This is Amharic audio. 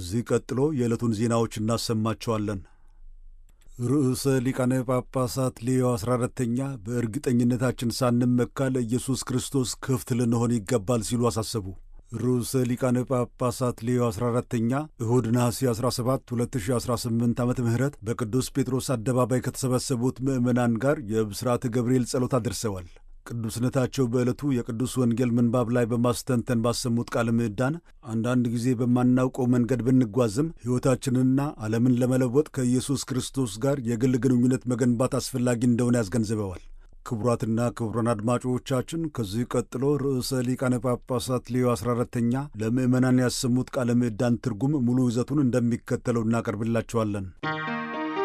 ከዚህ ቀጥሎ የዕለቱን ዜናዎች እናሰማቸዋለን። ርዕሰ ሊቃነ ጳጳሳት ሌዮ አሥራ አራተኛ በእርግጠኝነታችን ሳንመካ ለኢየሱስ ክርስቶስ ክፍት ልንሆን ይገባል ሲሉ አሳሰቡ። ርዕሰ ሊቃነ ጳጳሳት ሌዮ 14ተኛ እሁድ ነሐሴ 17 2018 ዓ ም በቅዱስ ጴጥሮስ አደባባይ ከተሰበሰቡት ምዕመናን ጋር የብስራተ ገብርኤል ጸሎት አድርሰዋል። ቅዱስነታቸው በዕለቱ የቅዱስ ወንጌል ምንባብ ላይ በማስተንተን ባሰሙት ቃለ ምዕዳን አንዳንድ ጊዜ በማናውቀው መንገድ ብንጓዝም ሕይወታችንንና ዓለምን ለመለወጥ ከኢየሱስ ክርስቶስ ጋር የግል ግንኙነት መገንባት አስፈላጊ እንደሆነ ያስገንዝበዋል። ክቡራትና ክቡራን አድማጮቻችን ከዚህ ቀጥሎ ርዕሰ ሊቃነ ጳጳሳት ሌዮ 14ተኛ ለምዕመናን ያሰሙት ቃለ ምዕዳን ትርጉም ሙሉ ይዘቱን እንደሚከተለው እናቀርብላቸዋለን።